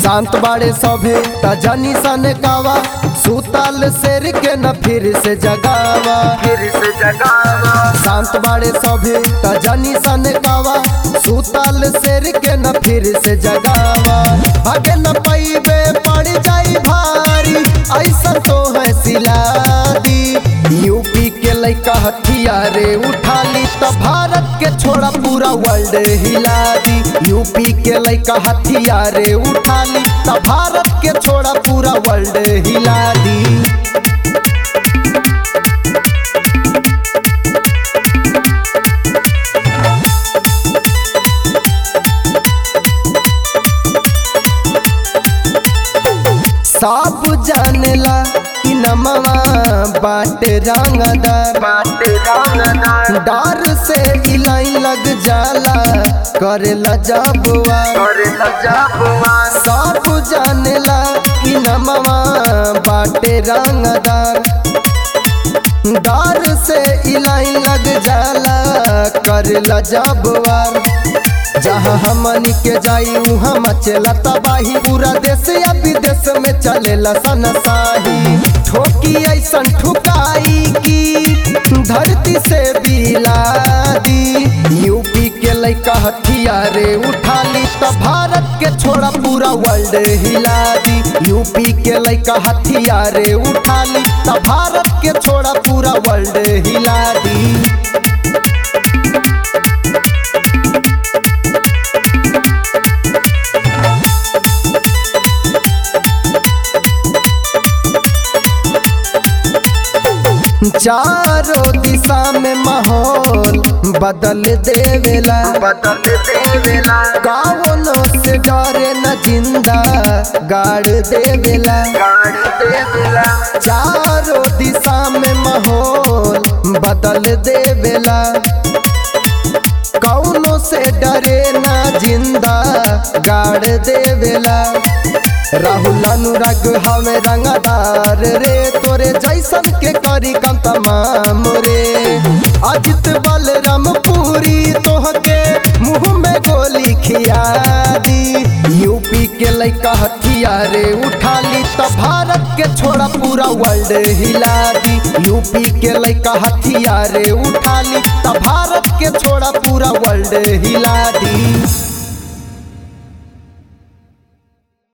शांत बाड़े सभे त जनी सन कावा सुताल शेर के न फिर से जगावा फिर से जगावा शांत बाड़े सभे त जनी सन कावा सुताल शेर के न फिर से जगावा भागे न पैबे पड़ जाई भारी ऐसा तो है सिलादी यूपी के लइका हथियारे उठा ली त भारत के छोड़ा पूरा वर्ल्ड हिला दी यूपी के लइका हथियारे उठा ली त भारत के छोड़ा पूरा वर्ल्ड हिला दी सब जानेला कि नमवा बाटे रंगदार बाटे रंगदार डर से इलाई लग जाला करेला जबुआ करे लजाबुआ सब जानेला कि नमवा बाटे रंगदार डर से इलाई लग जाला करेला जबुआर जहाँ हमनी के जाई उहाँ मचेला तबाही पूरा देश या विदेश में चलेला सनसाही ठोकी ऐसन ठुकाई की धरती से बिलादी यूपी के लइका हथियारे उठा ली त भारत के छोड़ा पूरा वर्ल्ड हिला दी यूपी के लइका हथियारे उठा ली त भारत के छोड़ा पूरा वर्ल्ड हिला दी चारों दिशा में माहौल बदल देवेला बदल देवेला कावनो से डरे न जिंदा गाड़ देवेला गाड़ देवेला चारों दिशा में माहौल बदल देवेला कौनो से डरे न जिंदा गाड़ देवेला राहुल अनुराग हमें रंगदार रे तोरे जैसन के करी कम तमाम रे अजित बलराम पूरी तोहके मुंह में गोली खिया दी यूपी के लइका हथियारे उठा ली त भारत के छोड़ा पूरा वर्ल्ड हिला दी यूपी के लइका हथियारे उठा ली त भारत के छोड़ा पूरा वर्ल्ड हिला दी